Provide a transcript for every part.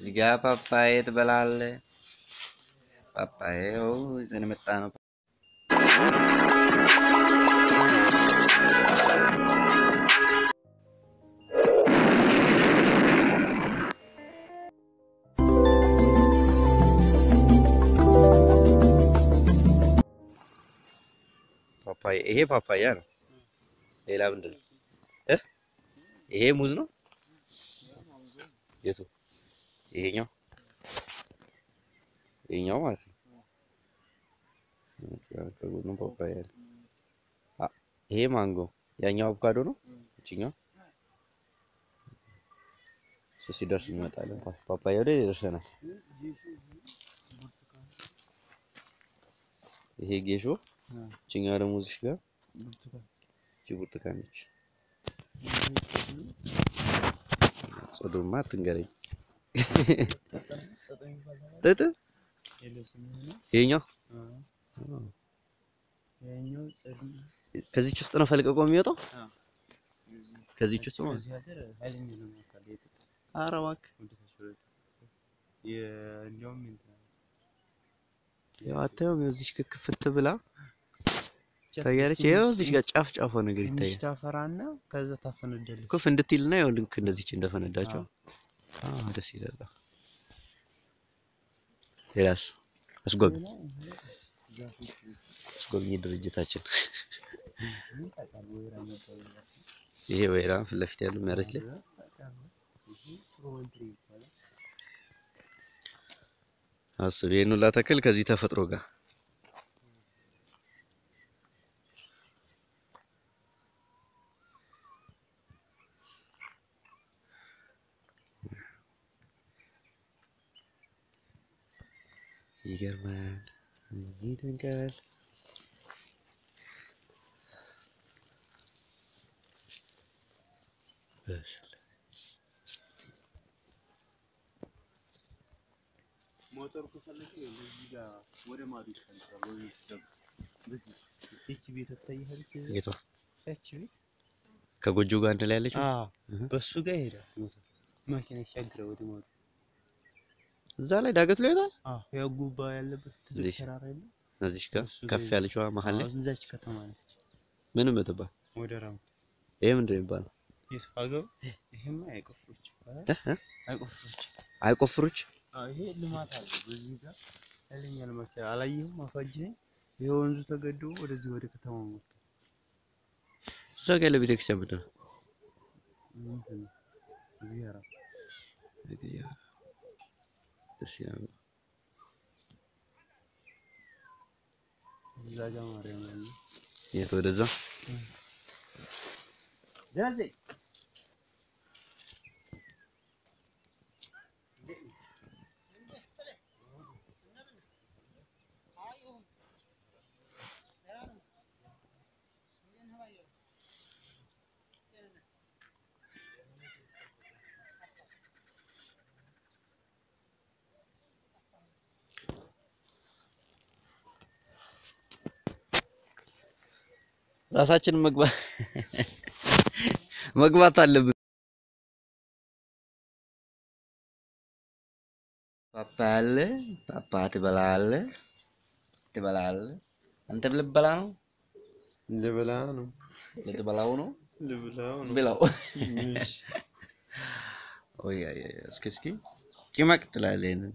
እዚህ ጋ ፓፓዬ ትበላለህ። ፓፓዬው ይዘን የመጣ ነው። ፓፓያ ይሄ ፓፓያ ነው። ሌላ ምንድን ነው? እ ይሄ ሙዝ ነው። የቱ? ይሄኛው ይሄኛው ማለት ነው። ከጎኑ ፓፓያ አለ። አ ይሄ ማንጎ፣ ያኛው አቮካዶ ነው። እቺኛው እሱ ሲደርስ እንመጣለን። ፓፓያ ወደ ደርሰናል። ይሄ ጌሾ፣ እቺኛው ደግሞ እዚህ ጋር እቺ ብርቱካን ነች። ጽዱማ አትንገረኝ። ጥጥ ይሄኛው ከዚች ውስጥ ነው ፈልቀቆ የሚወጣው። ከዚች ውስጥ ነው። ኧረ እባክህ ያው አታየውም? እዚች ክፍት ብላ ታያለች። ይኸው እዚች ጋር ጫፍ ጫፏ ነገር ይታያል። ታፈራና ከዛ ታፈነዳለች። ኩፍ እንድትልና ያው ልክ እንደዚች እንደፈነዳቸው አዎ፣ ደስ ይላል። ሌላስ አስጎብኝ አስጎብኝ ድርጅታችን ይሄ ወይራ ፊት ለፊት ያለው መሬት ላይ አስብ። ይሄን ሁላ ተክል ከዚህ ተፈጥሮ ጋር ይገርማል፣ ይደንቃል። ሞተር ከፈለክ እዚህ ጋር ወደ ማዶ ይፈልጋል። ወይ ይደብ በዚህ እቺ ቤት ትታያለች። ጌቷ እቺ ቤት ከጎጆ ጋር አንድ ላይ ያለችው አዎ፣ በሱ ጋር ይሄዳል ሞተር መኪና ይሻገራል ወደ ማዶ። እዛ ላይ ዳገት ላይ ይወጣል። አዎ፣ ያው ጉባ ያለበት ትልቅ እዚህ ተራራ የለም? እዚች ጋር እሱ ከፍ ጋር ያለችዋ መሀል ላይ አዎ፣ እዛች ከተማ ነች። ምንም ብትባል ወደ ራም ይሄ ምንድን ነው የሚባለው? የሱ ሀገሩ ይሄማ አይቆፍሩች እ እ አይቆፍሩች አይቆፍሩች አዎ ይሄ ልማት አለ። በዚህ ጋር ኃይለኛ ልማት አላየሁም። አፋጅ ነኝ። ይሄ ወንዙ ተገድቦ ወደዚህ ወደ ከተማው መጣ። እዛ ጋር ያለ ቤተክርስቲያን ምንድን ነው? እንትን ነው እዚህ ያራ ደስ ይላል። እዛ ጋር ማርያም አለ። የት ወደዛ ደረሴ ራሳችን መግባት መግባት አለብን። ፓፓ አለ ፓፓ ትበላለህ ትበላለህ። አንተ ልትበላ ነው ልብላ ነው ልትበላው ነው ልብላው ነው ብላው። እሺ ኦይ አይ አይ፣ እስኪ እስኪ ቂማቅ ትላለህ ይሄንን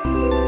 ነው።